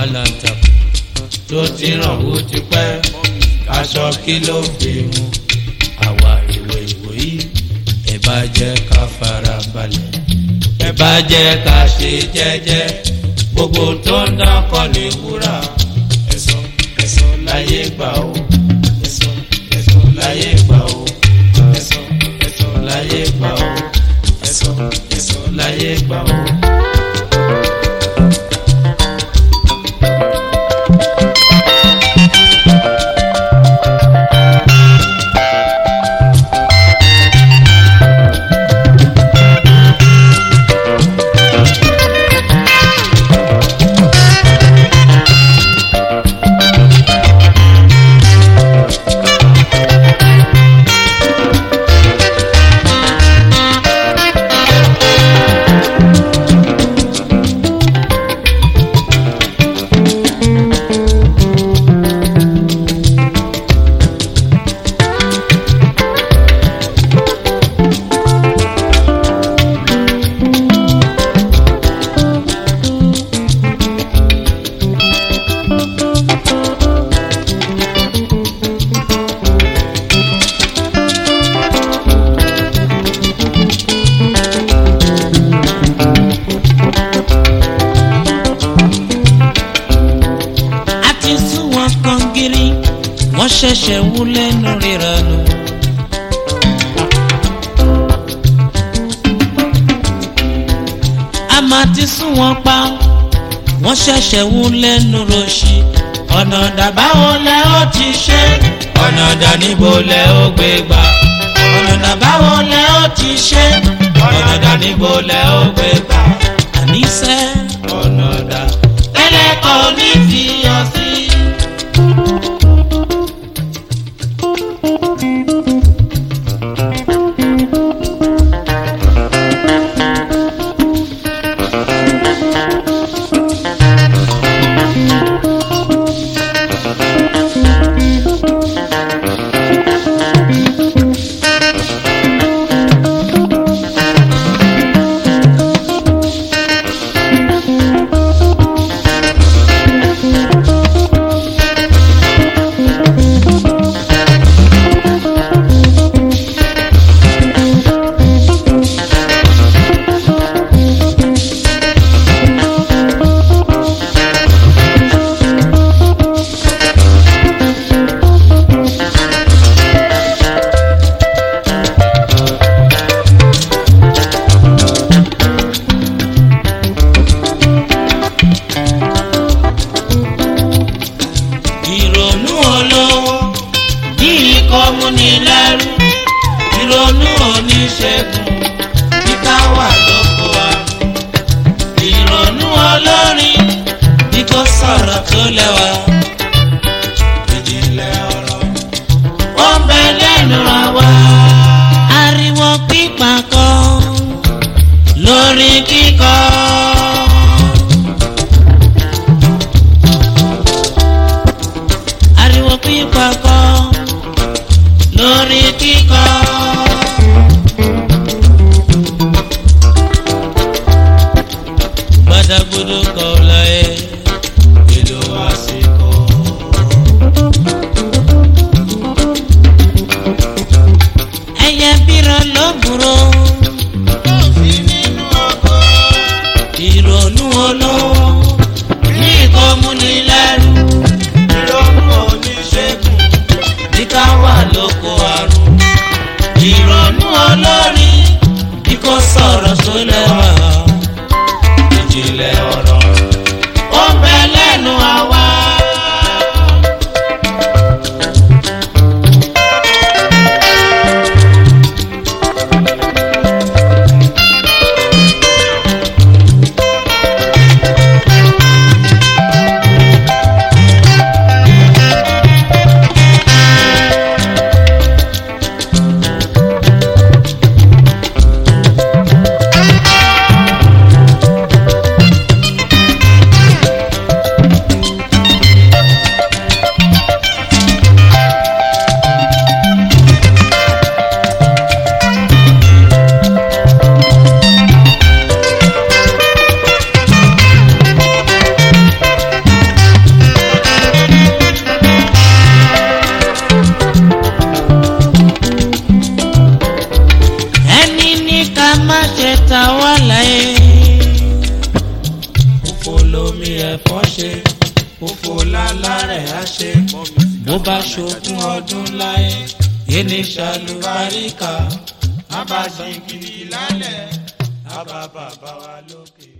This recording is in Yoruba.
aláǹtakùn tó ti ràn wó ti pẹ́ aṣọ kí ló fi mu àwa ìwé ìwé yìí ẹ bá jẹ́ ká fara balẹ̀ ẹ bá jẹ́ ká ṣe jẹ́jẹ́ gbogbo tó ń dán kọ́ ní wúrà ẹ̀sọ́ ẹ̀sọ́ láyé gbà ó ẹ̀sọ́ ẹ̀sọ́ láyé gbà ó ẹ̀sọ́ ẹ̀sọ́ láyé gbà ó ẹ̀sọ́ ẹ̀sọ́ láyé gbà ó. a ti sún wọn kan gírí wọ́n ṣẹ̀ṣẹ̀ wú lẹ́nu ríranú. a máa ti sún wọn pa wọ́n ṣẹ̀ṣẹ̀ wú lẹ́nu rọ̀ṣì ọ̀nà dàbáwo lẹ ó ti ṣe ọ̀nà dàníbo lẹ ó gbé gbà ọ̀nà dàbáwo lẹ ó ti ṣe ọ̀nà dàníbo lẹ ó gbé gbà àníṣe ọ̀nà dà tẹ́lẹ̀ kọ́ ní fi hàn sí. ìrònú olówó ní ikọ̀ múnilẹ́rú ìrònú oníṣègùn kíkà wà lóko àrùn ìrònú olórin ní kò sọ̀rọ̀ tó lẹ́wà ìjìnlẹ̀ ọ̀rọ̀ ó ń bẹ lẹ́nu àwa. ariwo pípa kan lórí kíkọ. ariwo pípa kan lórí kíkọ. gbadagbodo kọ láyé ìlú àsìkò ẹyẹ bírọ ló burú. sí nínú ọkọ̀ ìrònú olówó ní ìkọ́múnilẹ́rù ìrònú oníṣègùn kíkà wà lóko àrùn ìrònú olórí bí kò sọ̀rọ̀ tó lẹ́wà ìjìnlẹ̀ ọ̀rọ̀ ni ẹ̀fọ́ ṣe òfò lálá rẹ̀ á ṣe bó bá ṣogún ọdún láyé yéni ṣàlùbáríkà á bá ṣe kiri lálẹ́ á bá bàbá wa lókè.